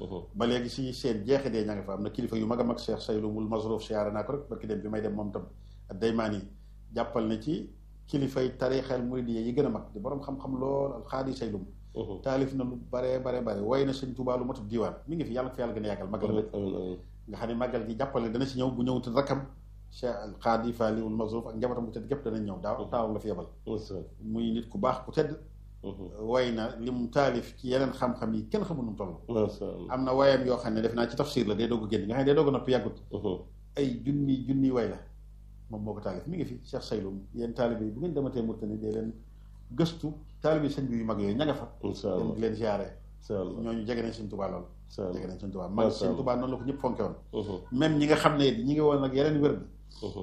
ba léegi si seen jeexi dee ña nga fa am na kilifa yu mag a mag Cheikh Saylumul Masrouf siyaare naa ko rek barki dem bi may dem moom tam ak daymaan yi jàppal na ci kilifay tarixel muridiyya yi gën a mag di borom xam-xam lool al xaadi Saylum taalif na lu bare bare bare way na sëñ Tuubaa lu matut diiwaan mi ngi fi yàlla ko fi yàlla gën a yàggal mag la nag nga xam ne màggal gi jàppale dana si ñëw bu ñëwutul rakkam Cheikh al xaadi Faliwul Masrouf ak njabootam bu tedd gépp danañ ñëw daaw taawam la fi yebal muy nit ku baax ku tedd way na li mu taalif ci yeneen xam-xam yi kenn xamul nu mu toll am na wayam yoo xam ne def naa ci tafsir la day doog a génn nga xam ne day doog a noppi yàggut ay junni junni way la moom moo ko taalif mi ngi fi Cheikh Saylum yéen taalibe yi bu ngeen dematee Mauritanie dee leen gëstu taalibe sëñ bi yu mag yooyu ña nga fa dem di leen ziare ñooñu jege nañ sëñ Tuubaa lool jege nañ sëñ Tuubaa mag sëñ Tuubaa noonu la ko ñëpp fonke woon même ñi nga xam ne ñi ngi woon ak yeneen wér bi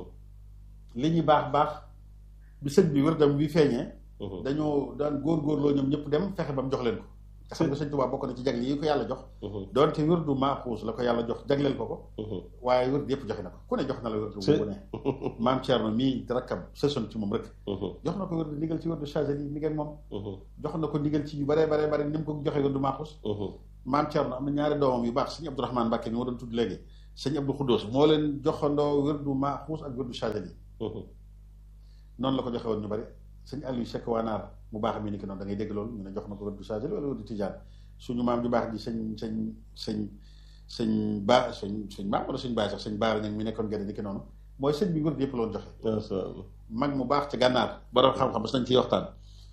li ñu baax baax bi sëñ bi wérdam bi feeñee dañoo daan góorgóorloo ñoom ñëpp dem fexe ba mu jox leen ko nga xam nga sëñ Tuubaa bokk na ci jagle yi ko yàlla jox doonte wérdu maaxuus la ko yàlla jox jagleel ko ko waaye wérdu yëpp joxe na ko ku ne jox na la wérdu bu ne maam Thierno mii rakkam sësoon ci moom rek jox na ko wérdu ndigal ci wérdu Chazali mi ngeen moom jox na ko ndigal ci yu bare bare bare ni mu ko joxe wérdu maaxuus maam Thierno am na ñaari doomam yu baax sëñ Abdourahmane Mbàkke mi ma doon tudd léegi sëñ Abdou Khoudous moo leen joxandoo wérdu maaxuus ak wérdu Chazali noonu la ko joxe woon ñu bari sëñ Aliou Cheikh Wanaar mu baax mi ni ki noonu da ngay dégg loolu ñu ne jox na ko wérdu Chazali wala wérdu Tijaan suñu maam ju baax ji sëñ sëñ sëñ sëñ ba sëñ sëñ maam wala sëñ baay sax sëñ baara ñag mi nekkoon gerte ni ki noonu mooy sëñ bi wérdu yëpp la woon joxe mag mu baax ci gànnaar borom xam-xam bas nañ ciy waxtaan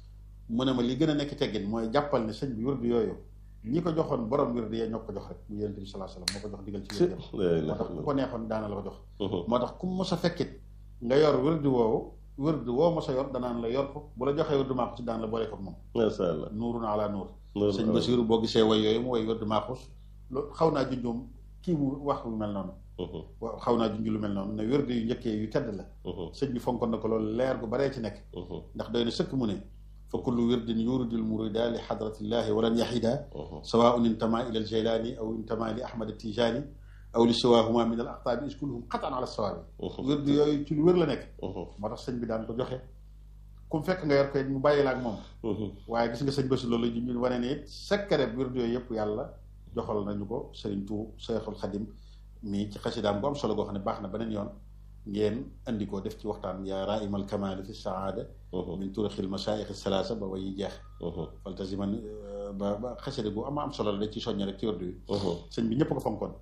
mu ne ma li gën a nekk teggin mooy jàppal ne sëñ bi wérdu yooyu ñi ko joxoon borom wérdu yee ñoo ko jox rek mu yonent bi sallallahu alayhi wasallam moo ko jox digal ci wérdu moo tax ku ko neexoon daana la ko jox moo tax ku mos a fekkit nga yor wérdu woowu wërdu woo mos a yor danaan la yor ko bu la joxee wërdu maaxus ci daan la boole ko moom masha Allah nuurun ala nuur sëñ Basiru boo gisee way yooyu mu way wërdu maaxus loolu xaw naa junjum kii mu wax lu mel noonu waaw xaw naa junj lu mel noonu ne wërdu yu njëkkee yu tedd la sëñ bi fonkoon na ko loolu leer gu baree ci nekk ndax doy na sëkk mu ne fa kullu wirdin yuridul murida li xadratillahi walan yaxida sawaun intama ila aljilani aw intama li ahmad tijani aw li siwaahuma min al aqtaabi is kulluhum xatan ala sawaabi wérdu yooyu ci lu wér la nekk moo tax sëñ bi daan ko joxe ku mu fekk nga yor koy mu bàyyi la ak moom waaye gis nga sëñ Basi loolu ji ñu wane ne it secret wérdu yooyu yëpp yàlla joxal nañu ko sëriñ tu Seexul Xadim mii ci xasidaam bu am solo goo xam ne baax na beneen yoon ngeen andi ko def ci waxtaan yaa raimal kamali fi saada min turixil masaayix salaasa ba wayi jeex faltasiman ba ba xasida gu ama am solo la da ci soññe rek ci wérdu yi sëñ bi ñëpp ko fonkoon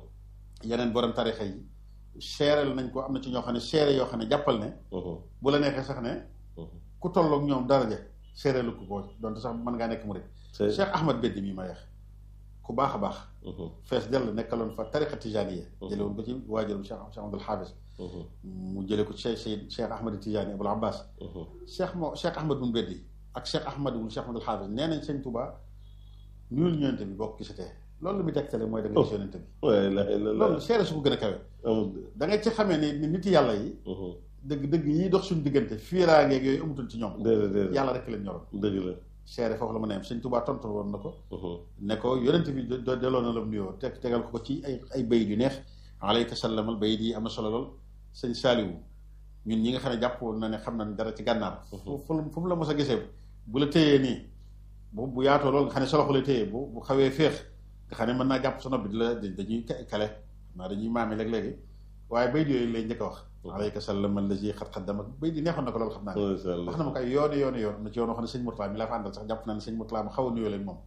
yeneen borom tarixa yi seereel nañ ko am na ci ñoo xam ne seere yoo xam ne jàppal ne bu la neexee sax ne ku tolloog ñoom daraja seereelu ko ko donte sax mën ngaa nekk murid Cheikh Ahmad Beddi mii ma yeex ku baax a baax fees dell nekkaloon fa tarixa tijaniya jële woon ko ci waajurum Cheikh Cheikh Abdul Xaafis mu jële ko ci Cheikh Cheikh Ahmad Tijani Abul Abbas Cheikh moo Cheikh Ahmad bun Beddi ak Cheikh Ahmad wul Cheikh Abdul Xaafis nee nañ sëñ Tuubaa ñuul ñëwante bi bokk gisatee loolu lu muy tegtale mooy da nga gis yonente bi loolu seere su ko gën a kawe da nga ci xamee ni nit yàlla yi dëgg dëgg yi dox suñu diggante fiiraangeeg yooyu amutul ci ñoom yàlla rek leen ñoroon dëgg la seere foofu la mën a yem sëñ Tuubaa tontu woon na ko ne ko yonente bi do delloo na la mu nuyoo teg tegal ko ci ay ay bayit yu neex alayka sallamal bayit yi am na solo lool sëñ Saaliwu ñun ñi nga xam ne jàpp na ne xam nañ dara ci gànnaar fu fu mu la mos a gisee bu la téyee nii bu bu yaatoo loolu nga xam ne sa loxo lay téyee bu bu xawee féex nga xam ne mën naa jàpp sa nopp bi di la dañuy kale naa dañuy maame léeg-léegi waaye bay di yooyu lay njëkk a wax alayka sallam allazi xat xaddama bay di neexoon na ko loolu xam naa ne wax na ma ko ay yooni yooni yoon am na ci yoon wax ne sëñ Murtala mi laa fa àndal sax jàpp naa ne sëñ Murtala ma xaw a nuyoo leen moom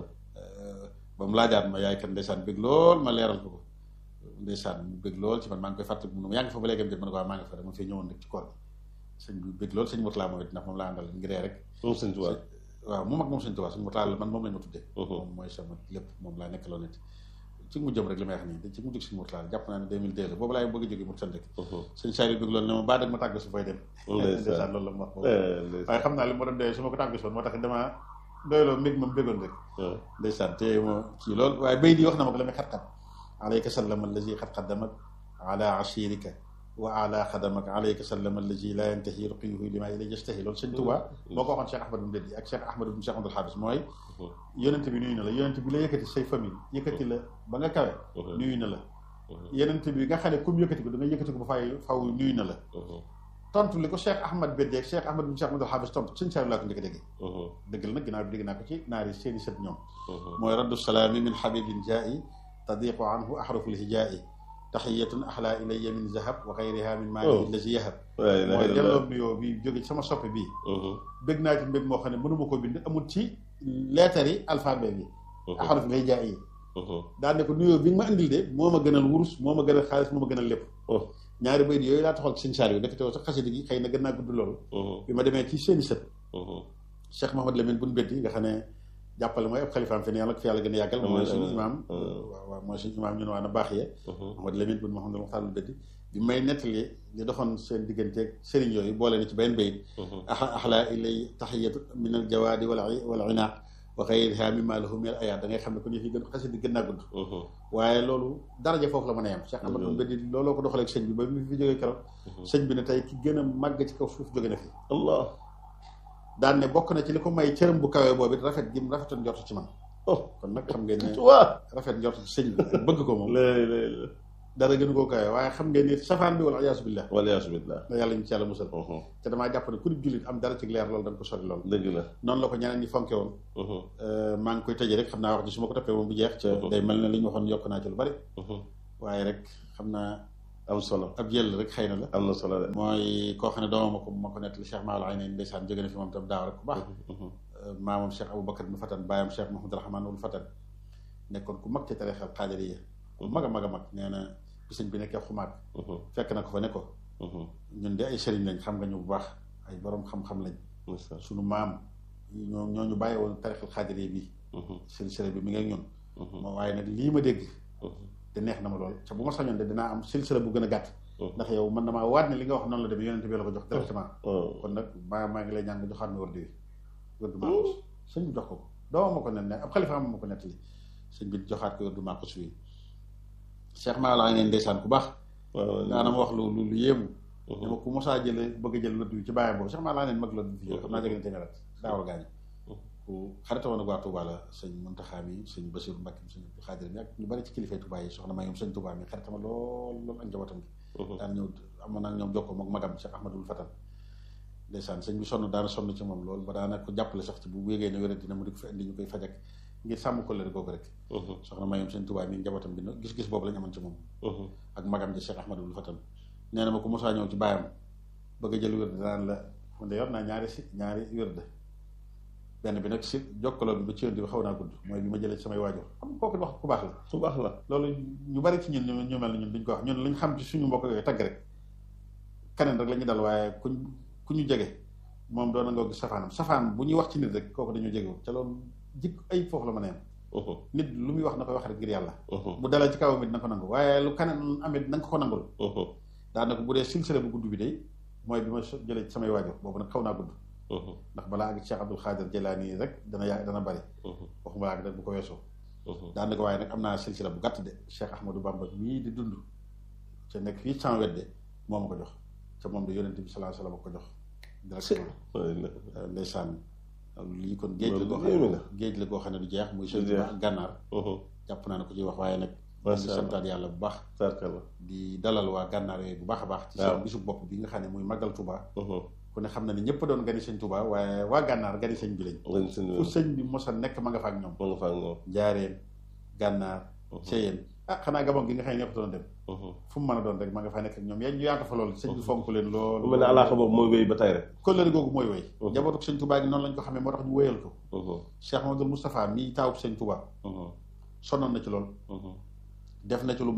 ba mu laajaat ma yaay kan ndeysaan bëgg lool ma leeral ko ko ndeysaan mu bëgg lool ci man maa ngi koy fàttali mu yaa ngi fa ba léegi am jot ma ne ko waaw maa ngi fa dama fee ñëwoon rek ci koor gi sëñ bi bëgg lool sëñ Murtala moom it ndax moom laa àndal ngiree rek moom sëñ Tuubaa waaw moom ak moom sëñ Tuubaa sëñ Murtala man moom lañ ma tuddee moom mooy sama lépp moom laa nekk loo nit ci mu jëm rek li may wax nii da ci mu jóg sëñ Murtala jàpp naa ne 2002 la boobu laay bëgg a jógee mu rek sëñ Saliou bëgg loolu ne ma baa dag ma tàgg su fay dem ndeysaan loolu la ma wax boobu waaye xam naa li ma doon doyee su ma ko tàgg soon moo tax damaa doyloo mbég moom bégoon rek ndeysaan te ma kii loolu waaye bay di wax na ma ko la may xat-xat alayka sallam allazi xat xaddamak ala ashirika wa ala xadamak alayka sallam allazi la yantahi ruqiyuhu lima ilay yastahi loolu sëñ Tuubaa boo ko waxoon Cheikh Ahmad bin Beddi ak Cheikh Ahmad bin Cheikh Abdul Xaadis mooy yonent bi nuyu na la yonent bi la yëkkati say famille yëkkati la ba nga kawe nuyu na la yonent bi nga xam ne comme yëkkati ko da nga yëkkati ko ba fay faw nuyu na la tontu li ko Cheikh Ahmad Bédé ak Cheikh Ahmad bin Cheikh Ahmadul Hafiz tontu sëñ Saliou laa ko njëkk a déggee dëgg la nag ginnaaw bi dégg naa ko ci naari seeni sët ñoom mooy raddu salaami min habibin jaa'i tadiqu anhu ahruful hijaa'i taxiyatun axlaa ilayya min zahab wa xayriha min maani lazi yahab mooy delloo nuyoo bi jóge ci sama soppe bii bëgg naa ci mbég moo xam ne mënuma ko bind amul ci leetar yi alphabet bi ahruf ngay jaay yi daal ne ko nuyoo bi nga ma indil de moo ma gënal wurus moo ma gënal xaalis moo ma gënal lépp ñaari bayit yooyu laa taxal ci sëñ Saliou nekk teew sax xasida gi xëy na gën naa gudd loolu bi ma demee ci seeni sët Cheikh Mahamad Lamine buñ beddi nga xam ne jàppale mooy ab xalifaam fi ne yàlla ko fi yàlla gën a yàggal mooy suñu imaam waaw waaw mooy suñu imaam ñun waa na baax yee Mahamad Lamine buñ Mahamad Muxtaar beddi bi may nettali li doxoon seen digganteeg sëriñ yooyu boole na ci benn bayit axlaa ilay taxiyatu min al jawaadi wala wala inaaq wa xayriha mimma lahu min al ayaat da ngay xam ne kon yëf yi gën xasida gën naa gudd waaye loolu daraja foofu la mën a yem Cheikh Amadou Beddi looloo ko doxaleeg sëñ bi ba mu fi jógee keroog sëñ bi ne tey ki gën a màgg ci kaw suuf jóge na fi allah daan ne bokk na ci li ko may cërëm bu kawee boobu it rafet gi mu rafetoon njort ci man kon nag xam ngeen ne waa rafet njort ci sëñ bi bëgg ko moom dara gënu koo kawee waaye xam ngeen ni safaan bi wala ayaasu billah waliyaasu billah la yàlla ñu ci yàlla musal te damaa jàpp ne ku di jullit am dara ci leer loolu da nga ko sori loolu dëgg la noonu la ko ñeneen ñi fonke woon maa ngi koy tëjee rek xam naa wax ji su ma ko toppee moom bu jeex ca day mel ne li ñu waxoon yokk naa ci lu bari waaye rek xam naa am solo ab jël rek xëy na la am na solo de mooy koo xam ne doomam ko ma ko nettali Cheikh Maodo ay neen ndeysaan jóge na fi moom tam daaw rek ku baax maamam Cheikh Aboubacar ibn Fatan baayam Cheikh Mouhamadou Rahman ul Fatan nekkoon ku mag ci tarixal xaadiriya ku mag a mag a mag nee na bi sëñ bi nekkee xumaat fekk na ko fa ne ko ñun de ay sëriñ lañ xam nga ñu bu baax ay borom xam-xam lañ suñu maam ñoo ñoo ñu bàyyi woon tarixal xaadiriya bi silsila bi mi ngi ak ñun moo waaye nag lii ma dégg te neex na ma lool te bu ma sañoon de dinaa am silsila bu gën a gàtt ndax yow man damaa waat ne li nga wax noonu la demee yonente bi la ko jox directement kon nag maa maa ngi lay ñaan nga joxaat mi wërdu wi wërdu maaxus sëñ bi jox ko ko dooma ma ko net ne ab xalifa ma ko nettali sëñ bi joxaat ko wërdu maaxus wi Cheikh maa laa ngeen ndeysaan ku baax daana ma wax lu lu lu yéemu dama ku mosaa jële bëgg a jël wërdu wi ci bàyyam boobu Cheikh maa laa ngeen mag la du fi xam naa jege na téeméer at daawal gaañu ku xarita woon ak waa Touba la sëñ Muntaxa mi sëñ Basiru Mbàkke mi sëñ Abdou Xaadir mi ak ñu bari ci kilifay Touba yi soxna maa ñoom sëñ Touba mi xaritama lool lool ak njabootam gi daan ñëw amoon naa ñoom jokkoo mook magam Cheikh Ahmadul Fatan ndeysaan sëñ bi sonn daana sonn ci moom lool ba daana ko jàppale sax ci bu wéegee ne wéra dina mu di ko fi indi ñu koy fajak ngir sàmm ko leen googu rek soxna maa ñoom sëñ Touba mi njabootam gi gis-gis boobu lañ amoon ci moom ak magam ji Cheikh Ahmadul Fatan nee na ma ko mosaa ñëw ci baayam bëgg a jël wér danaan la man de yor naa ñaari si ñaari wér de benn bi nag si jokkaloo bi ba ci yoon bi xaw naa gudd mooy bi ma jëlee ci samay waajur xam kooku wax ku baax la ku baax la loolu ñu bari ci ñun ñu mel ne ñun duñ ko wax ñun lañ xam ci suñu mbokk yooyu tagg rek keneen rek la ñu dal waaye kuñ ku ñu jege moom doon na nga gis safaanam safaan bu ñuy wax ci nit rek kooku dañoo jegewul te loolu jikk ay foofu la mën a yem nit lu muy wax na koy wax rek ngir yàlla bu dalee ci kaw mi dina ko nangu waaye lu keneen amit na nga ko nangul daanaka bu dee silsile bu gudd bi day mooy bi ma jëlee ci samay waajur boobu nag xaw naa gudd ndax balaa ak Cheikh Abdul Xaadir Jelaani rek dana yaa dana bari waxuma laa rek bu ko weesoo daanaka waaye nag am naa silsila bu gàtt de Cheikh Ahmadou Bamba mii di dund ca nekk fii sans wedde moo ma ko jox ca moom de yonente bi salaa salaam ko jox directement ndeysaan lii kon géej la goo xam ne géej la goo xam ne du jeex muy sëñ Tuubaa gànnaar jàpp naa ne ko ciy wax waaye nag di santaat yàlla bu baax di dalal waa gànnaar yooyu bu baax a baax ci seen bisu bopp bi nga xam ne muy màggal Tuubaa ku ne xam na ne ñëpp doon gani sëñ Touba waaye waa gànnaar gani sëñ bi lañ fu sëñ bi mos a nekk ma nga fa ak ñoom ma nga fa ak ñoom jaareen gànnaar seyeen ah xanaa gabon gi nga xam ne ñëpp doon dem fu mu mën a doon rek ma nga fa nekk ak ñoom yaa ñu yaatu fa loolu sëñ bi fonk leen loolu mel ne alaaka boobu mooy wéy ba tey rek kóllëre googu mooy wéy njabootu sëñ Touba gi noonu lañ ko xamee moo tax ñu wéyal ko Cheikh Mamadou Moustapha mii taawub sëñ Touba sonnoon na ci loolu def na ci lu